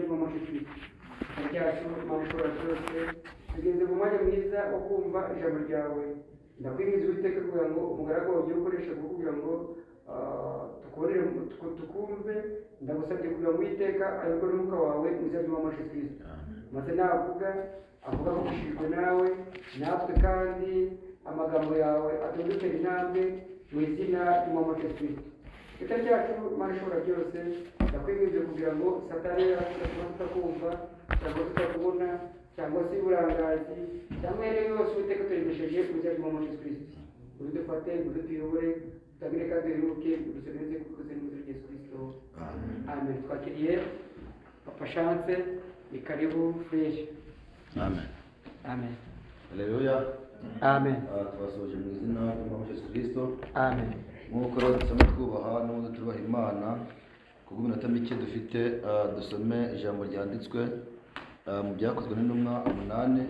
n'umushikirizo ryacu mabishobora byose tugeze mu mwanya mwiza wo kumva ijambo ryawe ndakwingiza uwiteka kugira ngo umugaragu wawe ugire ukoresha kugira ngo ah, tukubonere tuku- tukumve ndagusabye kugira ngo uwiteka ayobore umwuka wawe uzajyemo amashikirizo maze navuga avuga ababujijwe nawe natwe kandi amagambo yawe atungutse intambwe mu izina ry'umuhamagaro kristo ita ryacu mana ishobora byose ndakwinginze kugira ngo satani yatuba tutakumva cyangwa tutakubona cyangwa se uburangazi cyangwa iyo ariyo yose uwiteka tuyimisheje mu izina ry'umuhamagaro kristo urudufate uruduyobore utagire kandi wiruke udusomereze kuko ziri mu izina rya yesu kristo amen twakiriye papa chance ni karibu fresh amen amen haleluya amen Ah, twasoje mu izina ry'umwami yesu kirisito amen nk'uko rero dusoma twubaha n'ubundi tubaha imana kubwo iminota mike dufite ah, dusome ijambo ryanditswe ah, mu byakozwe n'intumwa umunani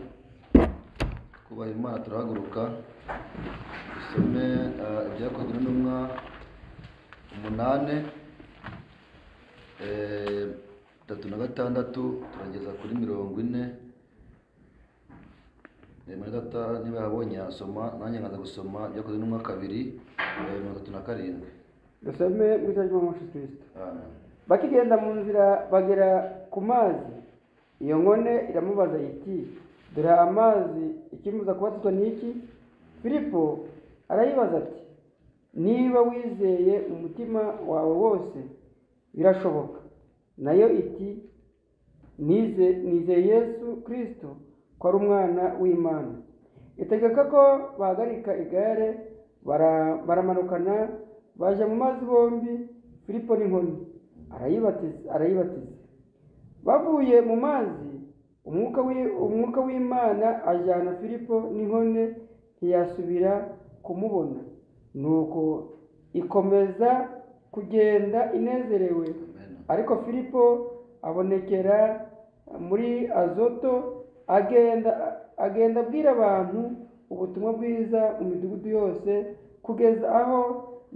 kubaha imana turahaguruka dusome ah, ibyakozwe n'intumwa umunani eh, tatu na gatandatu turageza kuri mirongo ine muri data niba yabonye yasoma nanjye nkaza gusoma byakozwe n'umwaka kabiri eh, mirongo itatu na karindwi dusome mu izina ry'umuhamagaro kristo Amen. bakigenda mu nzira bagera ku mazi iyo nkone iramubaza iti dore amazi ikimuza kubatizwa n'iki filipo arayibaza ati niba wizeye mu mutima wawe wose birashoboka nayo iti nize nizeye yesu kirisito ko ari umwana w'imana itegeka ko bahagarika igare bara- baramanukana bajya mu mazi bombi filipo n'inkoni arayibatiza arayibatiza bavuye mu mazi umwuka w'i- umwuka w'imana ajyana filipo n'inkone ntiyasubira kumubona nuko ikomeza kugenda inezerewe Amen. ariko filipo abonekera muri azoto agenda agenda abwira abantu ubutumwa bwiza mu midugudu yose kugeza aho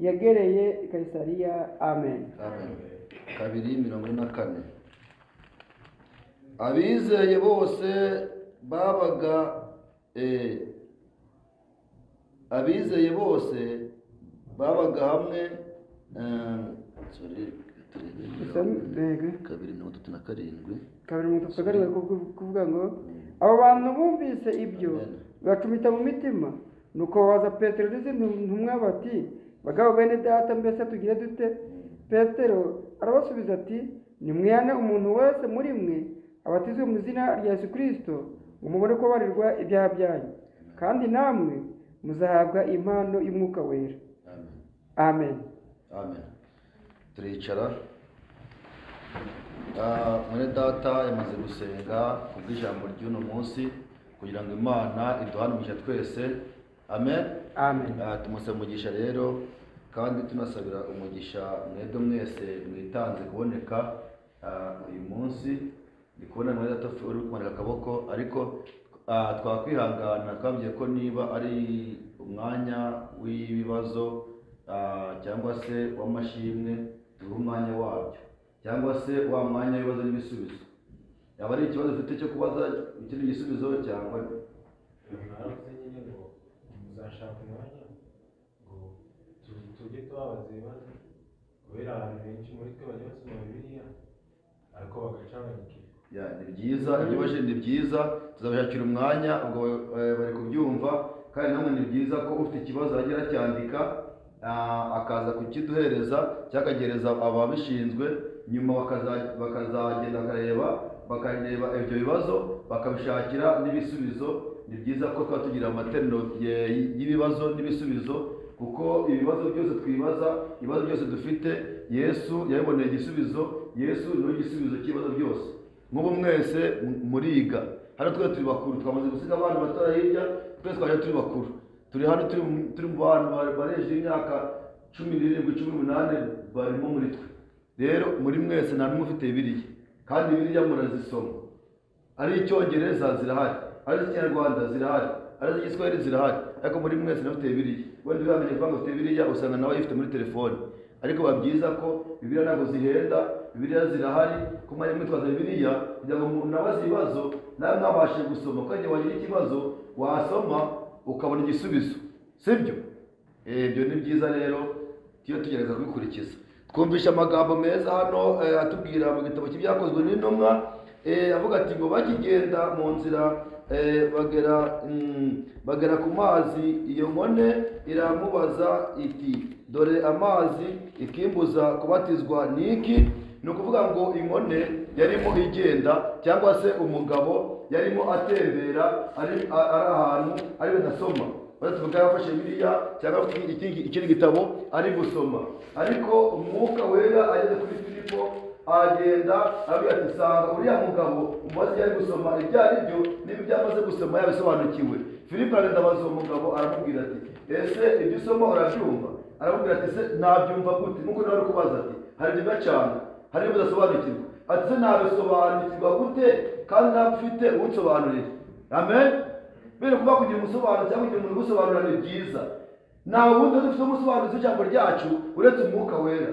yagereye i kayisariya amen Amen. kabiri mirongo ine na kane abizeye bose babaga eh, abizeye bose babaga hamwe eh, sorry, turebe mirongo ine, Isombe- kabiri mirongo itatu na karindwi kabiri mu tutagariwe kuvuga ngo abo bantu bumvise ibyo Amen. bacumita mu mitima nuko babaza petero n'izindi ntumwa bati bagabo bene data mbese tugire dute petero arabasubiza ati nimwihane umuntu wese muri mwe abatizwe mu izina rya yesu kirisito ngo mubone kubabarirwa ibyaha byanyu kandi namwe muzahabwa impano y'umwuka wera Amen. amen amen turicara Ah, mwene data yamaze gusenga kubw'ijambo ry'uno munsi kugira ngo imana iduhane umugisha twese amen amen Ah, tumusaba umugisha rero kandi tunasabira umugisha mwebwe mwese mwitanze kuboneka ah, uyu munsi ndi kubona mwene data uri kumanika akaboko ariko ah, twakwihangana twabwiye ko niba ari umwanya w'ibibazo ah, cyangwa se w'amashimwe tuha umwanya wabyo cyangwa se wa mwanya w'ibibazo n'ibisubizo yaba ari ikibazo ufite cyo kubaza ikindi gisubizo cyangwa naravuze nyine ngo muzashaka umwanya ngo tu- tujye tubabaza ibibazo kubera abantu benshi muri twe bajya basoma bibiliya ariko bagacanganyikirwa Ya, ni byiza ibyo ubajije ni byiza tuzabishakira umwanya ubwo eh, bari kubyumva kandi namwe ni byiza ko ufite ikibazo yajya aracyandika ah, akaza kukiduhereza cyangwa akagereza ababishinzwe nyuma bakaza- bakazagenda bakareba bakareba ibyo bibazo bakabishakira n'ibisubizo ni byiza ko tuba tugira amateraniro ye- y'ibibazo n'ibisubizo kuko ibibazo byose twibaza ibibazo byose dufite yesu yabiboneye igisubizo yesu niwe gisubizo cy'ibibazo byose nk'ubu mwese m- muriga hano twese turi bakuru twamaze gusiga abana batoya hirya twese twaje turi bakuru turi hano turi mu- turi mu bantu ba- barengeje imyaka cumi n'irindwi cumi n'umunani barimo muri twe rero muri mwese nta n'umwe ufite bibiriya kandi bibiriya murazisoma ari icyongereza zirahari ari ikinyarwanda zirahari ari igiswahili zirahari ariko muri mwese nawe ufite bibiriya wenda ubamenye ko ufite bibiriya usanga nawe ayifite muri telefone ariko biba byiza ko bibiriya ntabwo zihenda bibiliya zirahari ko mwajya mwitwaza bibiliya kugira ngo umuntu abaze ibibazo nawe mwabashe gusoma kandi wagira ikibazo wasoma ukabona igisubizo sibyo Eh, ibyo ni byiza rero tujye tugerageza kubikurikiza twumvishe amagambo meza hano eh, atubwira mu gitabo cy'ibyakozwe n'intumwa eh, avuga ati ngo bakigenda mu nzira eh, bagera mm, bagera ku mazi iyo nkone iramubaza iti dore amazi ikimbuza kubatizwa n'iki ni ukuvuga ngo inkone yarimo igenda cyangwa se umugabo yarimo atembera ari a- ari ahantu ari adasoma maze tuvuga yafashe biriya cyangwa afite ikindi- ikindi gitabo ari gusoma ariko umwuka wera ageze kuri filipo aragenda aravuga ati sanga uriya mugabo umaze yari gusoma ibyo ari byo n'ibyo amaze gusoma yabisobanukiwe filipo aragenda abaza uwo mugabo aramubwira ati ese ibyo usoma urabyumva aramubwira ati ese nabyumva gute nk'uko nawe ari kubaza ati hari byiza cyane hari bidasobanukirwa ati ese nabisobanukirwa gute kandi ntabwo ufite unsobanurira amen mbere kuba kugira umusobanuro cyangwa kugira umuntu ugusobanurira ni byiza nta wundi udafite umusobanuzi w'ijambo ryacu uretse umwuka wera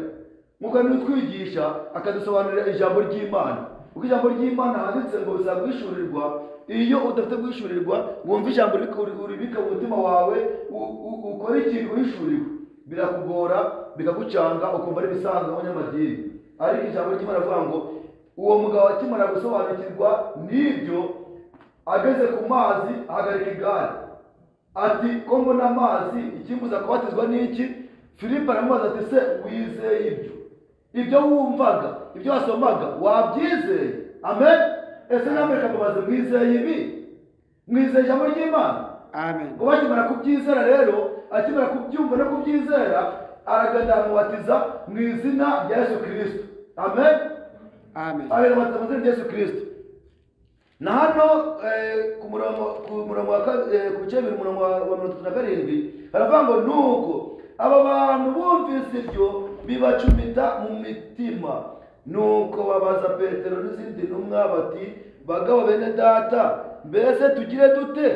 mwuka niwe utwigisha akadusobanurira ijambo ry'imana kuko ijambo ry'imana handitse ngo bizaba guhishurirwa iyo udafite guhishurirwa wumva ijambo uri- uribika mu mutima wawe u- u- ukora ikintu wihishuriwe birakugora bikagucanga ukumva ari ibisanzwe abanyamadini ariko ijambo ry'imana rivuga ngo uwo mugabo akimara gusobanukirwa n'ibyo ageze ku mazi ahagarika igare ati ko mbona amazi ikimbuza kubatizwa n'iki filipo aramubaza ati se wizeye ibyo ibyo wumvaga ibyo wasomaga wabyizeye amen ese namwe kamubaze mwizeye ibi mwizeye ijambo ry'imana amen ngo bakimara kubyizera rero akimara kubyumva no kubyizera aragenda amubatiza mu izina rya yesu kirisito amen amen abiri amata mu izina rya yesu kirisito na hano eh, ku murongo ku murongo wa ka- eh, ku bice bibiri umurongo wa wa mirongo itatu na karindwi baravuga ngo nuko aba bantu bumvise ibyo bibacumita mu mitima nuko babaza petero n'izindi ntumwa bati bagabo bene data mbese tugire dute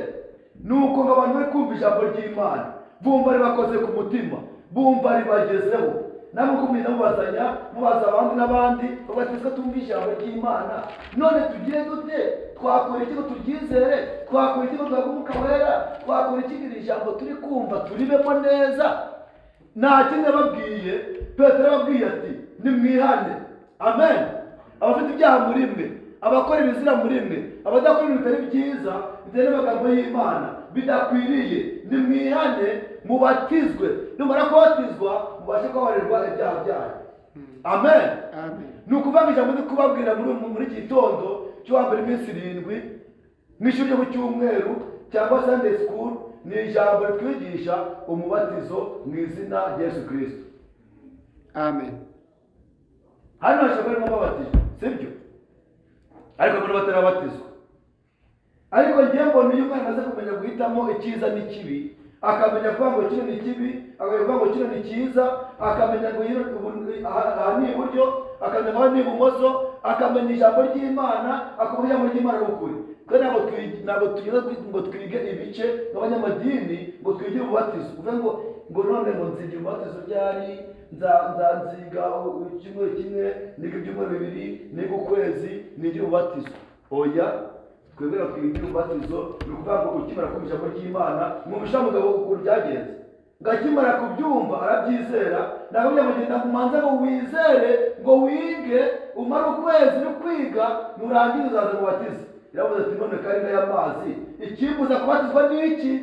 nuko ngo abantu bari kumva ijambo ry'imana bumva ribakoze ku mutima bumva ribagezeho namwe uko mugenda mubazanya mubaza abandi n'abandi bavuga ati "Ese tumva ijambo ry'imana none tugire dute twakora iki ngo turyizere twakora iki ngo duhabwe umwuka wera twakora iki ngo iri jambo turi kumva turibemo neza nta kindi yababwiye petero yababwiye ati nimwihane amen abafite ibyaha muri mwe abakora ibizira muri mwe abadakora ibintu bitari byiza bitewe n'amagambo y'imana bidakwiriye nimwihane mubatizwe numara kubatizwa mubashe kubabarirwa ibyaha byanyu amen amen ni ukuvuga ngo ijambo ndi kubabwira muri muri iki gitondo cyo hambere iminsi irindwi mu ishuri ryo ku cyumweru cyangwa sunday school ni ijambo ritwigisha umubatizo mu izina rya yesu kirisito amen hano hashobora kuba harimo ababatijwe sibyo ariko mbona batarabatizwa ariko ngewe mbona iyo umwana amaze kumenya guhitamo icyiza n'ikibi akamenya kuvuga ngo kino ni kibi akamenya kuvuga ngo kino ni cyiza akamenya ngo iyo- ubu- aha aha ni iburyo akamenya ngo aha ni ibumoso akamenya ijambo ry'imana akumva ijambo ry'imana ari ukuri twe ntabwo twi- ntabwo tugeze kuri- ngo twige ibice nk'abanyamadini ngo twigire ububatizo uvuge ngo ngo none ngo nzigira ububatizo ryari nza- nza- nziga u- icyumweru kimwe niga ibyumweru bibiri niga ukwezi nigire ububatizo oya twemera kwibwira ububatizo ni ukuvuga ngo ukimara kumva ijambo ry'imana mwumvisha mugabo ukuntu byagenze ngo akimara kubyumva arabyizera nakamenya kugenda ngo umanze ngo wizere ngo wige umare ukwezi no kwiga nurangiza uzaza mubatize iravuze ati none karinga y'amazi ikimbuza kubatizwa n'iki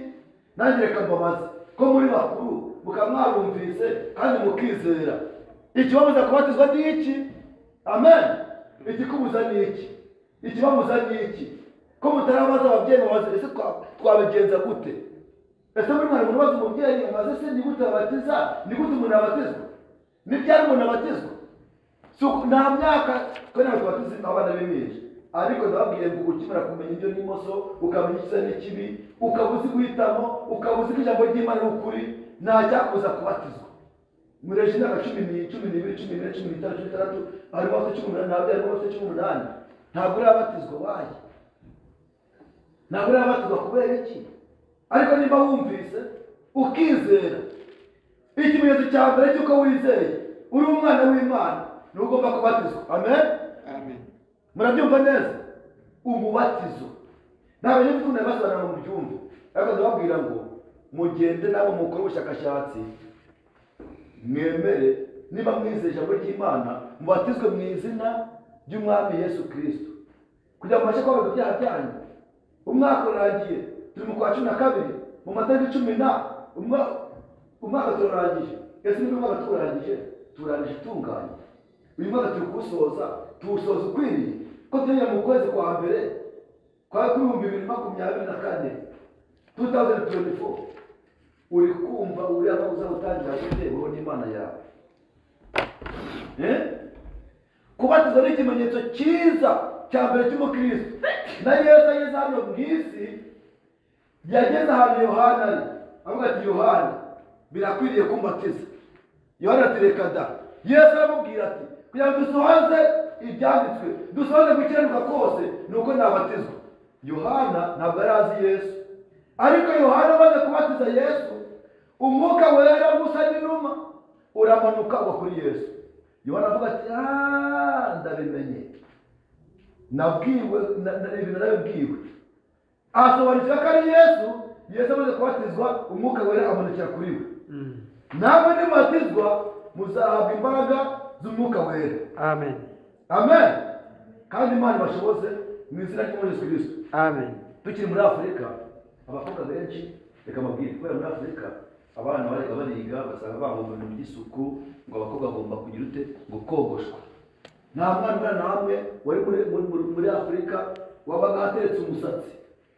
nange reka mbabaze ko muri bakuru mukaba mwarumvise kandi mukizera ikibabuza kubatizwa n'iki amen igikubuza n'iki ikibabuza n'iki ko mutarabaza ababyeyi mubaze ese twa- twabigenza gute ese muri mwana umuntu ubaza umubyeyi amaze se ni gute babatiza ni gute umuntu abatizwa ni ryari umuntu abatizwa Si uku- nta myaka twe ntabwo tubatiza abana b'imyinshi ariko ndababwiye ngo ukimara kumenya ibyo n'imoso ukamenya icyiza n'ikibi ukaba uzi guhitamo ukaba uzi ko ijambo ry'imana ari ukuri nta cyakubuza kubatizwa muri ejo imyaka cumi ni cumi n'ibiri cumi n'ine cumi n'itanu cumi n'itandatu harimo abafite cumi n'umunani ntabwo harimo abafite cumi n'umunani ntabwo urabatizwa waye ntabwo urabatizwa kubera iki ariko niba wumvise ukizera ikimenyetso cya mbere cy'uko wizeye uri umwana w'imana ni niwe ugomba kubatizwa amen amen murabyumva neza umubatizo ntabwo rero tubona basobanura ngo mubyumve ariko ndababwira ngo mugende nabo mukore ubushakashatsi mwemere niba mwizeye ijambo ry'imana mubatizwe mu izina ry'umwami yesu kirisito kugira ngo mubashe kubabarira ibyaha byanyu umwaka urangiye turi mu kwa cumi na kabiri mu matariki cumi na umwa- umwaka turarangije ese niba umwaka turarangije turarangije utunganye uyu mwaka turi kuwusoza tuwusoza ukwiriye ko tugiye mu kwezi kwa mbere kwa w'ibihumbi bibiri makumyabiri na kane 2024 uri kumva uriya aho uzagutangira guterwaho n'imana yawe Eh? kubatiza ni ikimenyetso cyiza cya mbere cy'umukristo na yesu ageze hano mu isi yageze ahantu yohana ari avuga ati yohana birakwiriye kumbatiza yohana ati reka da yesu aramubwira ati kugira ngo dusohoze ibyanditswe dusohoze gukiranuka kose ni uko nabatizwa yohana ntabwo yari azi yesu ariko yohana amaze kubatiza yesu umwuka wera gusa n'inuma uramanuka uba kuri yesu yohana avuga ati "Ah, ndabimenye nabwiwe na- na- ibintu nabibwiwe asobanukira ko ari yesu yesu amaze kubatizwa umwuka wera amanukira kuri we namwe nimubatizwa muzahabwa imbaraga z'umwuka wera amen amen kandi imana ibashoboze mu izina ry'umwami yesu kirisito amen tukiri muri afurika abakobwa benshi reka mabwire kubera muri afurika abana bareka bariga basanga bagomba ibintu by'isuku ngo abakobwa bagomba kugira ute ngo kogoshwa nta mwana umwana hamwe wari muri, muri, muri, muri afurika wabaga ateretse umusatsi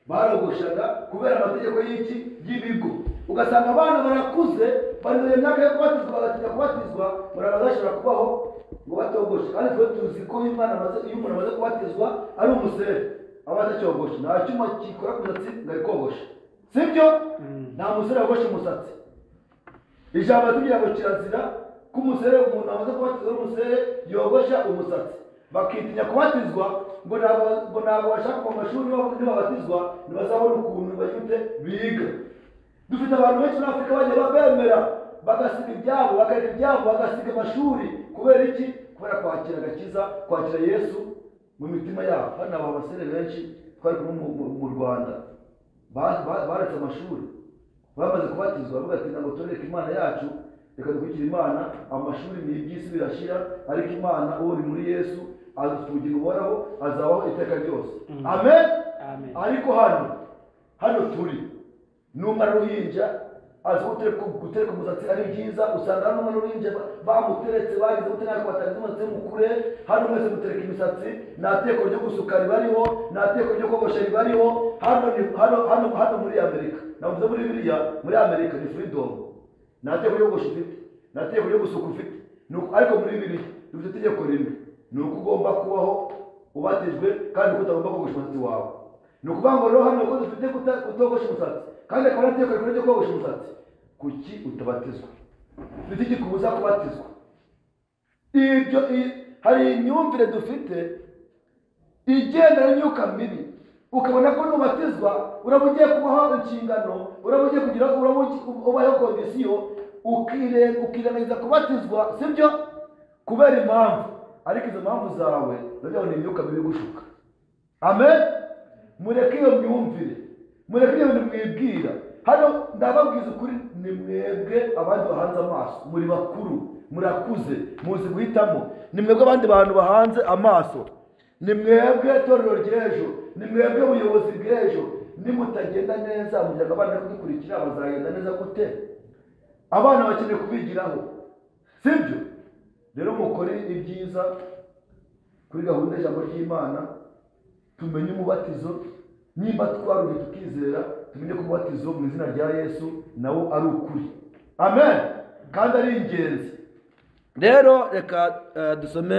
barogoshaga kubera amategeko y'iki y'ibigo ugasanga abana barakuze barinzanye imyaka yo kubatizwa bagatinya kubatizwa muraba bashobora kubaho ngo batogoshe kandi twe tuzi ko iyo umwana amaze iyo umuntu amaze kubatizwa ari umusere aba atacyogoshe nta cyuma gikora ku musatsi ngo arikogoshe sibyo nta musore wogoshe umusatsi ijambo ratubwira ngo kirazira ko umusere umuntu amaze kubatizwa n'umusere yogosha umusatsi bakitinya kubatizwa ngo ntabwo- ngo ntabwo bashaka mu mashuri nibab- nibabatizwa ntibazabona ukuntu bagite biga dufite abantu benshi muri afurika bagiye babemera bagasiga ibyabo bakareka ibyabo bagasiga amashuri kubera iki kubera kwakira agakiza kwakira yesu mu mitima yabo hano aba abasore benshi twari kumwe mu- mu- mu rwanda ba- ba- baretse amashuri bamaze kubatizwa bavuga ati ntabwo turereka imana yacu reka dukurikire imana amashuri ni iby'isi birashira ariko imana uwo ni muri yesu adufite ubugingo buhoraho azabaho iteka ryose Mm. amen amen ariko hano hano turi n'umwana w'uruhinja azi gutereka gutereka umusatsi ari byiza usanga hano umwana w'uruhinja ba- bamuteretse bagize gute ntabwo batagize umusatsi mukure hano mwese mutereka imisatsi nta teko ryo gusuka ribariho nta teko ryo kogosha ribariho hano ni- hano hano hano muri amerika navuze muri biriya muri amerika ni freedom nta teko ryo kogosha ufite nta teko ryo gusuka ufite Ni uko- ariko muri biriya dufite itegeko rimwe ni uko ugomba kubaho ubatijwe kandi ko utagomba kogosha umusatsi wawe ni ukuvuga ngo rero hano ko dufite kuta- kutogosha umusatsi kandi akaba arateka ibintu byo kogosha umusatsi kuki utabatizwa dufite iki kubuza kubatizwa ibyo i- hari imyumvire dufite igenda n'imyuka mibi ukabona ko nubatizwa uraba ugiye kubaho inshingano uraba ugiye kugira uraba ugi- ubayeho kondisiyo ukire- ukirengagiza kubatizwa sibyo kubera impamvu ariko izo mpamvu zawe nabyo ni imyuka mibi igushuka amen mureke iyo myumvire mureke iyo bintu mwibwira hano ndababwiza ukuri ni mwebwe abandi bahanze amaso muri bakuru murakuze muzi guhitamo ni mwebwe abandi bantu bahanze amaso ni mwebwe itorero ry'ejo ni mwebwe ubuyobozi bw'ejo nimutagenda neza muryango abana kudukurikira bazagenda neza gute abana bakeneye kubigiraho sibyo rero mukore ibyiza kuri gahunda y'ijambo ry'imana tumenye umubatizo nimba twaruye tukizera tumenye ko umubatizo mu izina rya yesu nawo ari ukuri amen kandi ari ingenzi rero reka eh, dusome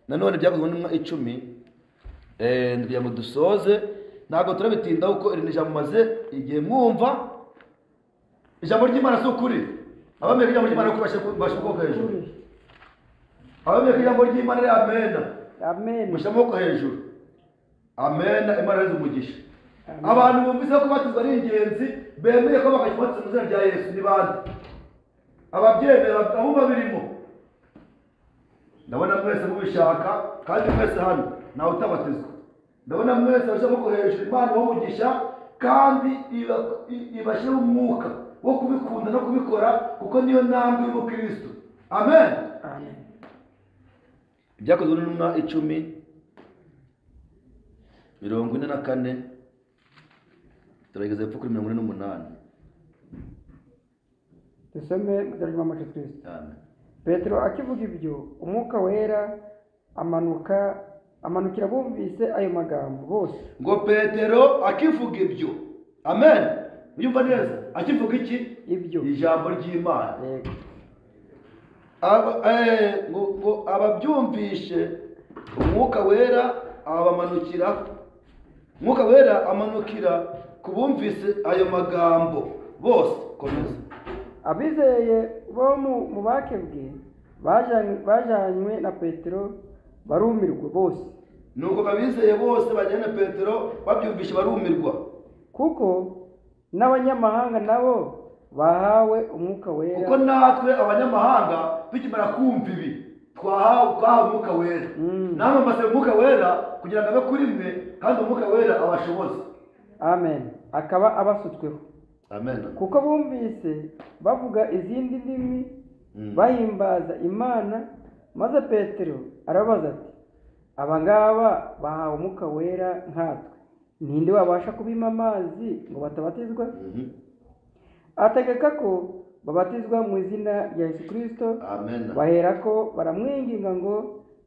nanone byakozwe n'intumwa icumi eh, kugira ngo dusoze ntabwo turabitindaho kuko iri ni ijambo maze igihe mwumva ijambo ry'imana si ukuri abamenye ko ijambo ry'imana ari ukuri bashyira- bashyira ukuboko hejuru abamenye ko ijambo ry'imana ari amena amen mushyira amaboko hejuru amena imana yose umugisha abantu bumvise ko kubatizwa ari ingenzi bemeye ko bakajya kubatiza mu izina rya yesu ni bande ababyemera aho babirimo ndabona mwese mubishaka kandi mwese hano ntawe utabatizwa ndabona mwese bashyiramo hejuru imana ibamugisha kandi iba- i- ibashyiraho umwuka wo kubikunda no kubikora kuko niyo ntambwe y'umukristo amen amen ibyakozwe n'intumwa icumi mirongo ine na kane turageze hepfo kuri mirongo ine n'umunani dusome mu izina ry'umwami wacu kristo amen petero akivuga ibyo umwuka wera amanuka amanukira bumvise ayo magambo bose ngo petero akivuga ibyo amen uyumva neza akivuga iki ibyo ijambo ry'imana Yego. Aba- eh, ngo ngo ababyumvishe umwuka wera abamanukira umwuka wera amanukira ku bumvise ayo magambo bose komeza abizeye bo mu- mu bakebwe bajanywe- bajanywe na petero barumirwa bose nuko abizeye bose bajyana na petero babyumvishe barumirwa kuko n'abanyamahanga nabo bahawe umwuka wera kuko natwe abanyamahanga tukimara kumva ibi twahawe twahawe umwuka wera Mm. namwe mbasaba umwuka wera kugira ngo abe kuri mwe kandi umwuka wera abashoboze amen akaba abasutsweho amen kuko bumvise bavuga izindi ndimi Mm. bahimbaza imana maze petero arabaza ati aba ngaba bahawe umwuka wera nkatwe ninde wabasha kubima amazi ngo batabatizwa Mhm. ategeka ko babatizwa mu izina rya yesu kirisito amen baherako baramwinginga ngo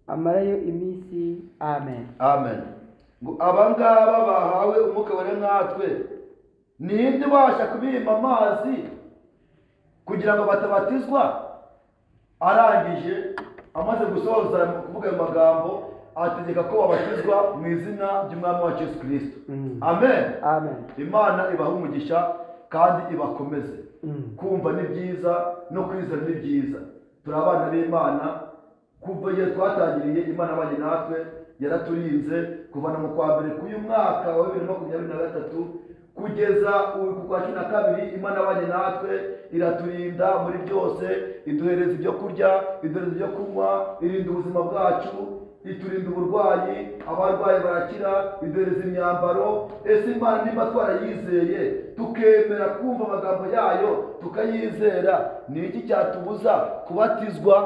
amarayo iminsi amen amen ngo aba ngaba bahawe umwuka wera nkatwe ninde ubasha kubima amazi kugira ngo batabatizwa arangije amaze gusoza kuvuga ayo magambo ategeka ko babatizwa mu izina ry'umwami wacu yesu kirisito Mm. amen amen imana ibaha umugisha kandi ibakomeze Mm. kumva ni byiza no kwizera ni byiza turi abana b'imana kuva igihe twatangiriye imana abanye natwe yaraturinze kuva na mu kwa mbere k'uyu mwaka wa bibiri na makumyabiri na gatatu kugeza ubu ku kwa cumi na kabiri imana abanye natwe iraturinda muri byose iduhereza ibyo kurya iduhereza ibyo kunywa irinda ubuzima bwacu iturinda uburwayi abarwayi barakira iduhereza imyambaro ese imana niba twarayizeye tukemera kumva amagambo yayo tukayizera ni iki cyatubuza kubatizwa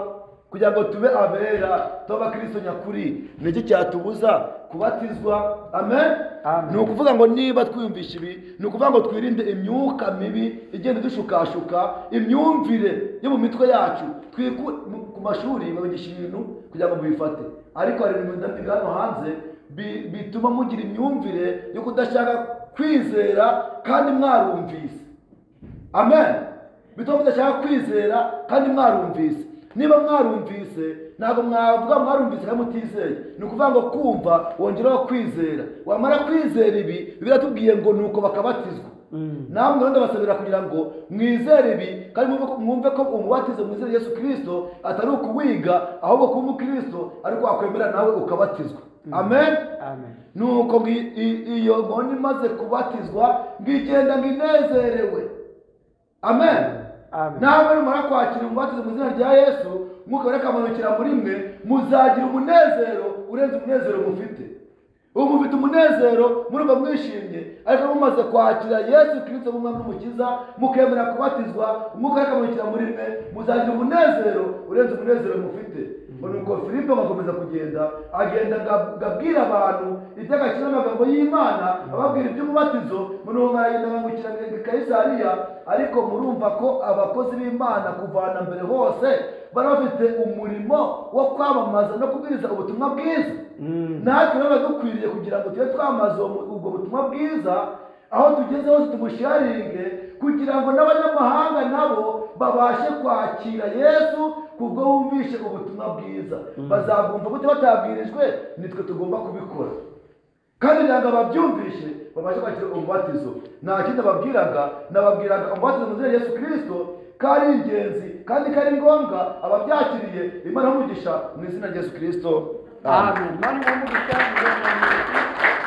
kugira ngo tube abera tube abakristo nyakuri ni iki cyatubuza kubatizwa amen Amen. ni ukuvuga ngo niba twiyumvisha ibi ni ukuvuga ngo twirinde imyuka mibi igenda idushukashuka imyumvire yo mu mitwe yacu twiku mu- ku mashuri babigisha ibintu kugira ngo mubifate ariko hari ibintu ndabiga hano hanze bi- bituma mugira imyumvire yo kudashaka kwizera kandi mwarumvise amen bituma mudashaka kwizera kandi mwarumvise niba mwarumvise ntabwo mwavuga mwarumvise kandi mutizeye ni ukuvuga ngo kumva wongeraho kwizera wamara kwizera ibi biratubwiye ngo nuko bakabatizwa Mm. namwe rero ndabasabira kugira ngo mwizere ibi kandi mwumve ko- mwumve ko umubatizo mwizere yesu kirisito atari ukuwiga ahubwo kuba umukristo ariko wakwemera nawe ukabatizwa amen amen nuko ngi- i- iyo nkoni imaze kubatizwa ngigenda nginezerewe amen Amen. nawe numara kwakira umubatizo mu izina rya yesu mwuka wera akamanukira muri mwe muzagira umunezero urenze umunezero mufite ubu mufite umunezero murumva mwishimye ariko mumaze kwakira yesu kirisito nk'umwami n'umukiza mukemera kubatizwa umwuka wera akamanukira muri mwe muzagira umunezero urenze umunezero mufite ngo nuko filipo agakomeza kugenda agenda aga- agabwira abantu iby'agaciro n'amagambo y'imana ababwira iby'umubatizo munuwo baragenda bambukira ngo kayisariya ariko murumva ko abakozi b'imana kuvana mbere hose bari bafite umurimo wo kwamamaza no kubwiriza ubutumwa bwiza Mm. natwe rero biba dukwiriye kugira ngo tube twamaze uwo mu- ubwo butumwa bwiza aho tugeze hose tumusharinge kugira ngo n'abanyamahanga nabo babashe kwakira yesu kubwo bumvishe ubutumwa bwiza bazabwumva gute batabwirijwe nitwe tugomba kubikora kandi ntabwo ababyumvishe babashe kwakira umubatizo nta kindi babwiraga nababwiraga umubatizo mu izina rya yesu kirisito ko ari ingenzi kandi ko ari ngombwa ababyakiriye imana umugisha mu izina rya yesu kirisito Amen. Mani wa Mungu sana, Mungu wa Mungu.